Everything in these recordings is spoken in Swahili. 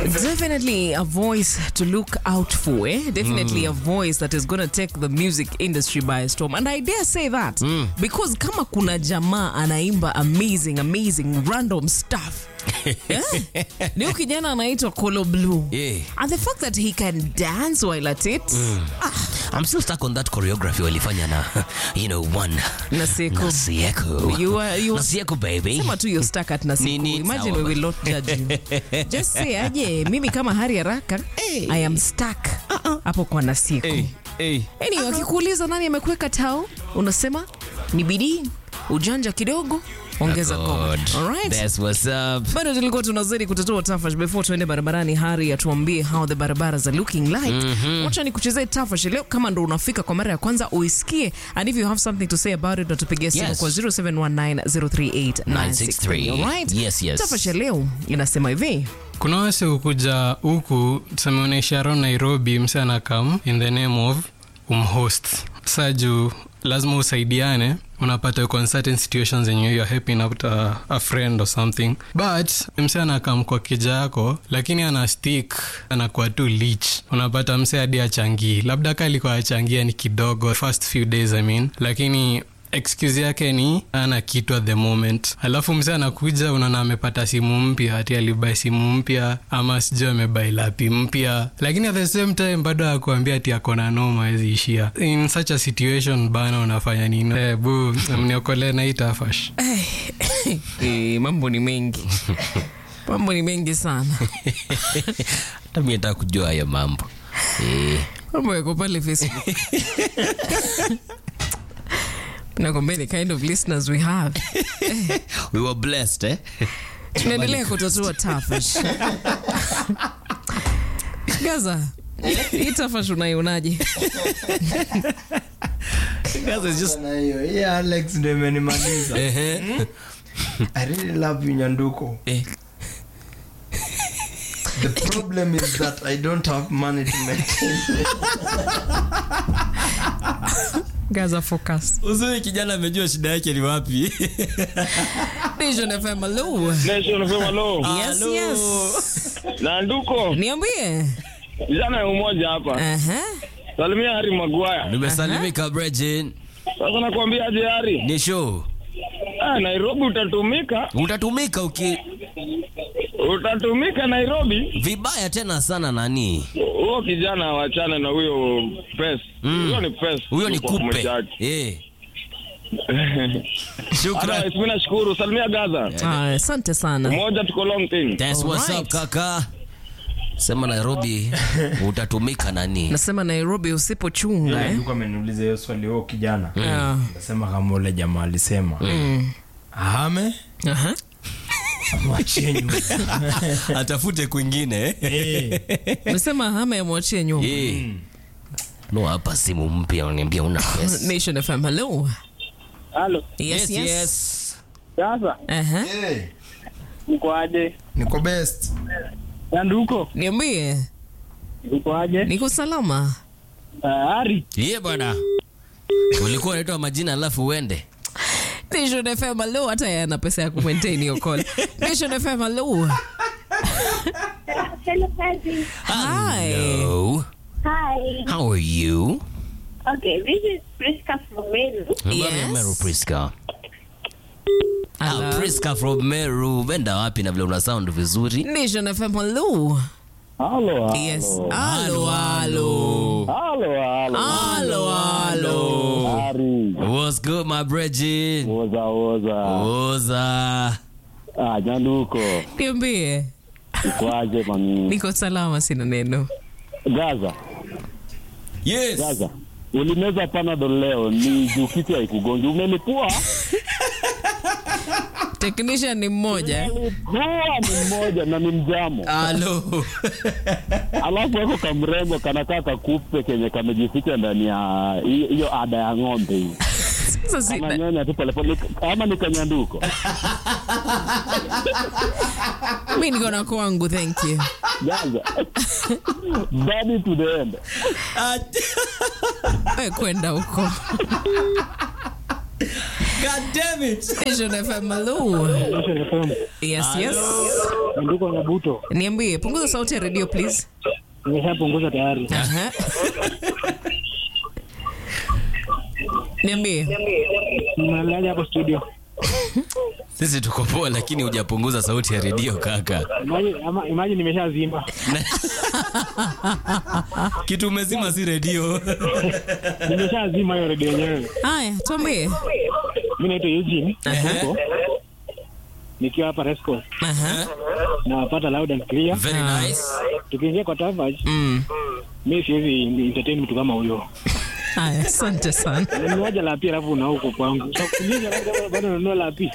Definitely a voice to look out for, eh? Definitely a voice that is going to take the music industry by storm. And I dare say that because kama kuna jamaa anaimba amazing, amazing, random stuff. yeah? Ni huyu kijana anaitwa Kolo Blue. Yeah. And the fact that he can dance while at it. I'm still stuck on that choreography walifanya na you know one Naseko. Nasieko. You are- you are- Nasieko baby. Sema tu you're stuck at Nasiku. Nini, Imagine sawa. we will not judge you. Just say aje, mimi kama Hari Haraka, I am stuck hapo kwa Nasiku. Hey, hey. Anyway, wakikuuliza nani amekuweka tao, unasema ni bidii, ujanja kidogo, ongeza ngoma. God. Alright? That's what's up. bado tulikuwa tunazidi kutatua tafash before tuende barabarani hari atuambie how the barabara are looking like wacha ni kuchezea tafash leo kama ndo unafika kwa mara ya kwanza uisikie and if you have something to say about it natupigia simu Yes. kwa 0719038963 alright Yes, yes. tafash ya leo inasema hivi kuna wase hukuja huku tuseme unaishi around nairobi mse anakam in the name of umhost sa juu lazima usaidiane unapata uko in certain situations yenye you're helping out a, a friend or something but mse anakam kwa kija yako lakini ana stick anakuwa tu lich unapata mse hadi achangii labda ka alikuwa achangia ni kidogo first few days I mean lakini excuse yake ni ana kitu at the moment alafu mse anakuja unaona amepata simu mpya hati alibai simu mpya ama sijui amebai lapi mpya lakini at the same time bado akuambia ati akona noma awezi ishia in such a situation bana unafanya nini eh, bu mniokolee na hii tafash Eh, mambo ni mengi mambo ni mengi sana Hata mimi nataka kujua hayo mambo. Eh. mambo yako pale facebook nakwambia the kind of listeners we have We were blessed, eh? tunaendelea kutatua tafash gaza hii tafash unaionaje Guys, it's just Na hiyo hii alex ndo imenimaliza Ehe. i really love you nyanduko Eh. the problem is that i don't have money to maintain gaza focus Uzuri kijana amejua shida yake ni wapi. Vision FM hello Nation FM hello. yes yes Na nduko niambie jana ya umoja hapa. aha Salimia Hari Magwaya. Nimesalimika Bregin. Sasa nakwambia aje Hari. Ni show. Ah, Nairobi utatumika. Utatumika uki Utatumika Nairobi. vibaya tena sana nani? Huyo kijana wachane na huyo pes. Huyo ni pes. Huyo ni Kwa kupe. mwejaji. Eh. Shukran. Otherwise, mimi nashukuru. Salimia Gaza. Ah, asante sana Moja tuko long thing. That's what's Alright. up kaka. Sema Nairobi utatumika nani? nasema nairobi usipochunga eh? nduko ameniuliza hiyo swali huo kijana Ah, nasema kama ule jamaa alisema ahame aha. mwachie nyuma Atafute kwingine. Eh, nasema hama yamwachie nyuma Eh. No hapa simu mpya unaniambia una pesa. nation fm hello Halo. yes yes, Sasa Aha. eh, uko aje? niko best Na nduko niambie uko aje? niko salama Hari. Ye bwana. Ulikuwa unaitwa majina alafu uende. nation fm hello hata yana pesa ya kumaintain hiyo call nation fm hello Hello, Fuzzy. hi Hello. Hi. How are you? Okay, this is Priska from Meru. Habari ya Yes. Meru Priska. Ah, Hello. Priska from Meru. Wenda wapi na vile una sound vizuri? nation fm hello Halo. yes halo halo Halo, halo. halo halo Hari. What's good my brethren? Oza, oza. Oza. Ah, Nyanduko. niambie Ikwaje mami? niko salama sina neno Gaza. Yes. Gaza. Ulimeza panadol leo ni juu kitu haikugongi. Umelipua? technician ni mmoja eh? Huwa ni mmoja na ni mjamo. Hello. Alafu wako kamrembo kanakaa kakupe kenye kamejificha ndani ya hiyo hiyo ada ya ng'ombe hii. sasa si- Ananyonya tu polepole ama ni kanyanduko. mi niko na kwangu thank you Gaza. Daddy to the end. we kwenda huko God damn it. Nation FM Malou. Yes, yes. Nduko na buto Niambie, punguza sauti ya radio please. nimeshapunguza tayari. Aha. Niambie. Mnalaja hapo studio. Sisi tuko poa lakini hujapunguza sauti ya redio kaka. Imagine, ama- imagine nimeshazima. Kitu umezima si redio. Nimeshazima hiyo redio yenyewe. Haya, tuambie. Mimi naitwa Eugene. Niko. Nikiwa hapa Resco. Aha. Nawapata loud and clear. Very nice. Tukiingia kwa Tavage, Mm. mimi siwezi entertain mtu kama huyo. Haya, asante sana. Nimewaja la pia alafu unao huko kwangu. Sasa kuuliza labda bado unanunua la pia.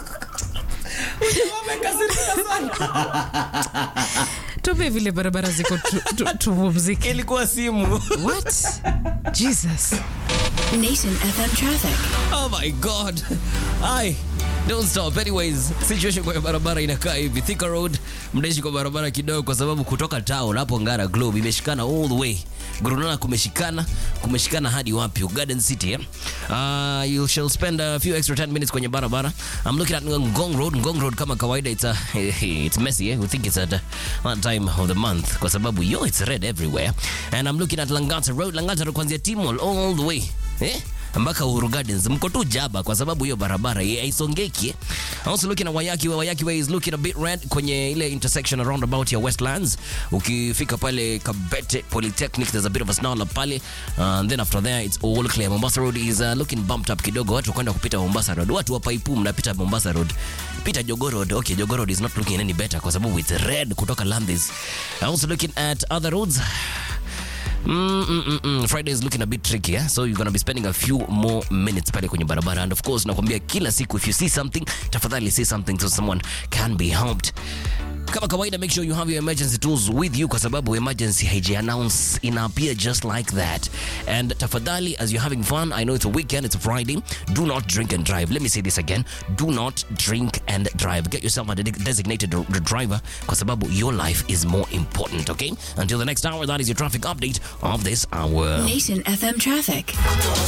Tuambie vile barabara ziko tu- tu- tupumzike. Ilikuwa simu. What? Jesus. Nation FM traffic. Oh my god. Ai. Don't stop. Anyways, situation kwa barabara inakaa hivi. Thika Road, mnaishi kwa barabara kidogo kwa sababu kutoka town hapo Ngara Globe imeshikana all the way. Gurunana kumeshikana, kumeshikana hadi wapi? Garden City, eh? Uh, you shall spend a few extra 10 minutes kwenye barabara. I'm looking at Ngong Road. Ngong Road kama kawaida it's a, it's messy, eh? We think it's at uh, one time of the month kwa sababu yo it's red everywhere. And I'm looking at Langata Road. Langata Road kuanzia Timol all the way. Eh? mpaka Uhuru Gardens mko tu jaba kwa sababu hiyo barabara hii haisongeki. eh. Also looking at Wayaki Way, Wayaki Way is looking a bit red kwenye ile intersection around about ya Westlands. Ukifika pale Kabete Polytechnic there's a bit of a snarl up pale. Uh, and then after there it's all clear. Mombasa Road is uh, looking bumped up kidogo. Watu kwenda kupita Mombasa Road. Watu wa Paipu mnapita Mombasa Road. Pita Jogoo Road. Okay, Jogoo Road is not looking any better kwa sababu it's red kutoka Landis. Also looking at other roads. Mm, mm, mm, mm. Friday is looking a bit tricky eh? so you're gonna be spending a few more minutes pale kwenye barabara and of course nakwambia kila siku if you see something tafadhali say something so someone can be helped kama kawaida make sure you have your emergency tools with you kwa sababu emergency haiji announce ina appear just like that and tafadhali as you're having fun i know it's a weekend it's a friday do not drink and drive let me say this again do not drink and drive get yourself a de- designated r- driver kwa sababu your life is more important okay until the next hour that is your traffic update of this hour Nation FM traffic.